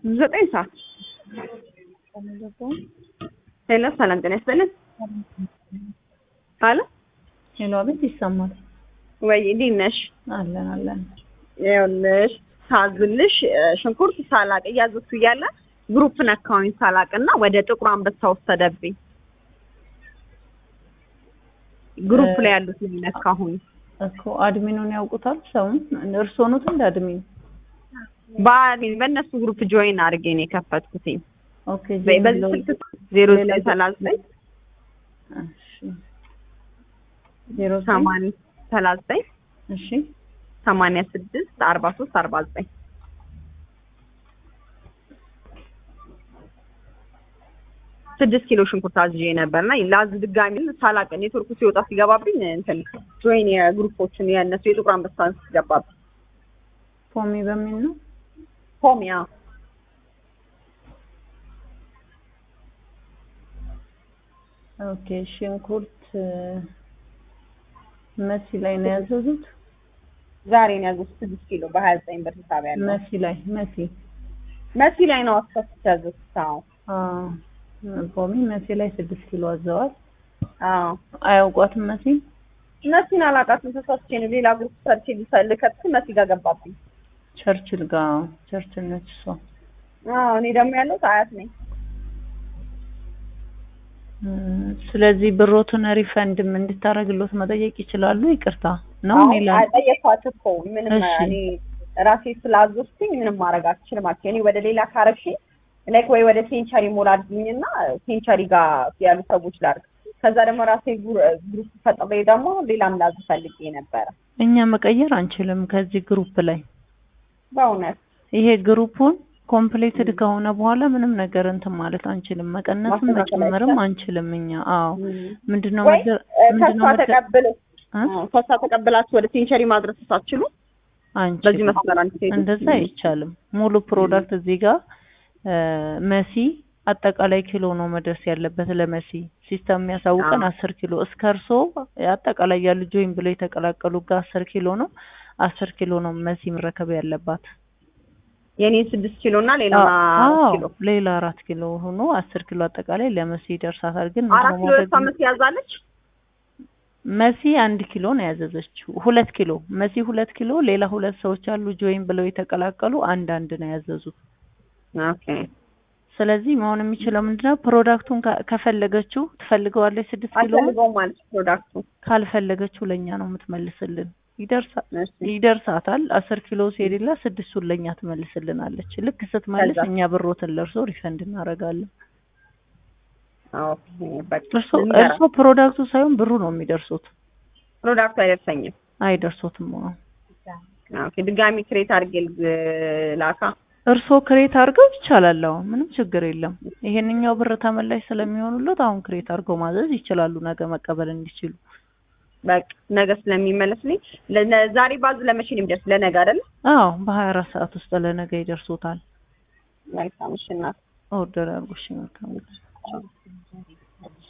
ዘጠኝ ሰዓት ሄሎ፣ ሰላም ጤና ይስጥልን። አለ ሄሎ፣ አቤት፣ ይሰማል ወይ? እንዴት ነሽ? አለን አለን። ይኸውልሽ ሳዝልሽ ሽንኩርት ሳላቅ እያዘዝኩ እያለ ግሩፕ ነካሁኝ ሳላቅ እና ወደ ጥቁር አንበሳ ወሰደብኝ። ግሩፕ ላይ ያሉት ላይ ነካሁኝ። እኮ አድሚኑን ያውቁታል ሰውን? እርስዎ ኖት እንደ አድሚን? በአድሚን በእነሱ ግሩፕ ጆይን አድርጌ ነው የከፈትኩትኝ። ኦኬ። በዚህ ስልክ ዜሮ ዘጠኝ ሰላሳ ዘጠኝ ዜሮ ሰማንያ ሰላሳ ዘጠኝ እሺ ሰማንያ ስድስት አርባ ሶስት አርባ ዘጠኝ ስድስት ኪሎ ሽንኩርት አዝዤ ነበርና ላዝ ድጋሚ ሳላቅ ኔትወርኩ ሲወጣ ሲገባብኝ እንትን ጆይን የግሩፖችን የእነሱ የጥቁር አንበሳን ሲገባብኝ ፖሚ በሚል ነው። ሆሚያ ኦኬ። ሽንኩርት መሲ ላይ ነው ያዘዙት። ዛሬ ነው ያዘዝኩት ስድስት ኪሎ በሀያ ዘጠኝ ብር ሂሳብ ያለው መሲ ላይ መሲ መሲ ላይ ነው አስከፍቼ ያዘዝኩት። አዎ አዎ ፖሚ መሲ ላይ ስድስት ኪሎ አዘዋል። አዎ አያውቋትም መሲ መሲን አላውቃትም። ተሳስቼ ነው ሌላ ግሩፕ ሰርቼ ልከት መሲ ጋር ገባብኝ። ቸርችል ጋር ቸርችል ነች እሷ። አዎ እኔ ደግሞ ያለሁት አያት ነኝ። ስለዚህ ብሮቱን ሪፈንድም እንድታረግሎት መጠየቅ ይችላሉ። ይቅርታ ነው አሁን ሌላ ጠየኳት እኮ ምንም እሺ። እኔ ራሴ ስላዘዝኩኝ ምንም ማድረግ አልችልም አልኩኝ። እኔ ወደ ሌላ ካረግሽኝ ላይክ ወይ ወደ ሴንቸሪ ሞል አድርግኝና ሴንቸሪ ጋር ያሉ ሰዎች ላድርግ። ከዛ ደግሞ ራሴ ጉ- ግሩፕ ፈጥሬ ደግሞ ሌላም ላዝ ፈልጌ ነበረ። እኛ መቀየር አንችልም ከዚህ ግሩፕ ላይ በእውነት ይሄ ግሩፑን ኮምፕሌትድ ከሆነ በኋላ ምንም ነገር እንትን ማለት አንችልም። መቀነስም ማስተካከል መጨመርም አይቻልም? አንችልም። እኛ አዎ ምንድነው ወይ መደ- እ፣ ምንድነው ከሷ መደ- ተቀብል እ? ከሷ ተቀብላችሁ ወደ ሴንቸሪ ማድረስ ሳትችሉ በዚህ አንችልም። መስመር አንችልም። እንደዛ አይቻልም። ሙሉ ፕሮዳክት እዚህ ጋር እ፣ መሲ አጠቃላይ ኪሎ ነው መድረስ ያለበት ለመሲ ሲስተም የሚያሳውቀን አዎ። አስር ኪሎ እስከ እርሶ አጠቃላይ ያሉ ጆይን ብለው የተቀላቀሉ ጋር አስር ኪሎ ነው አስር ኪሎ ነው መሲ መረከብ ያለባት። የኔ ስድስት ኪሎ እና ሌላ አዎ ኪሎ ሌላ አራት ኪሎ ሆኖ አስር ኪሎ አጠቃላይ ለመሲ ይደርሳታል። ግን አራት ምንድነው ኪሎ ማድረግ ለሷ መሲ ያዛለች። መሲ አንድ ኪሎ ነው ያዘዘችው። ሁለት ኪሎ መሲ ሁለት ኪሎ፣ ሌላ ሁለት ሰዎች አሉ ጆይን ብለው የተቀላቀሉ አንድ አንድ ነው ያዘዙት። ኦኬ ስለዚህ መሆን የሚችለው ምንድነው ፕሮዳክቱን ከ- ከፈለገችው ትፈልገዋለች ስድስት ኪሎ አልፈልገውም ማለት ፕሮዳክቱ ካልፈለገችው ለኛ ነው የምትመልስልን። ይደርሳ- እሺ ይደርሳታል አስር ኪሎ ሲሄድላ ስድስቱን ለኛ ትመልስልናለች። ልክ ስትመልስ ከዛ? እኛ ብሮትን ለእርሶ ሪፈንድ እናደርጋለን። ኦኬ በቃ እርሶ ልንገራት። እርሶ ፕሮዳክቱ ሳይሆን ብሩ ነው የሚደርሱት። ፕሮዳክቱ አይደርሰኝም። አይደርሶትም። አዎ ኦኬ ድጋሚ ክሬት አድርጌ ልግ- ላካ። እርሶ ክሬት አድርገው ይቻላል። አዎ ምንም ችግር የለም። ይሄንኛው ብር ተመላሽ ስለሚሆኑለት አሁን ክሬት አድርገው ማዘዝ ይችላሉ፣ ነገ መቀበል እንዲችሉ። በቃ ነገ ስለሚመለስልኝ ለነ- ዛሬ ባዝ ለመቼ ነው የሚደርስ? ለነገ አይደል? አዎ በሀያ አራት ሰዓት ውስጥ ለነገ ይደርሶታል። መልካም እሺ እናት ኦርደር አድርጎ እሺ፣ መልካም ጊዜ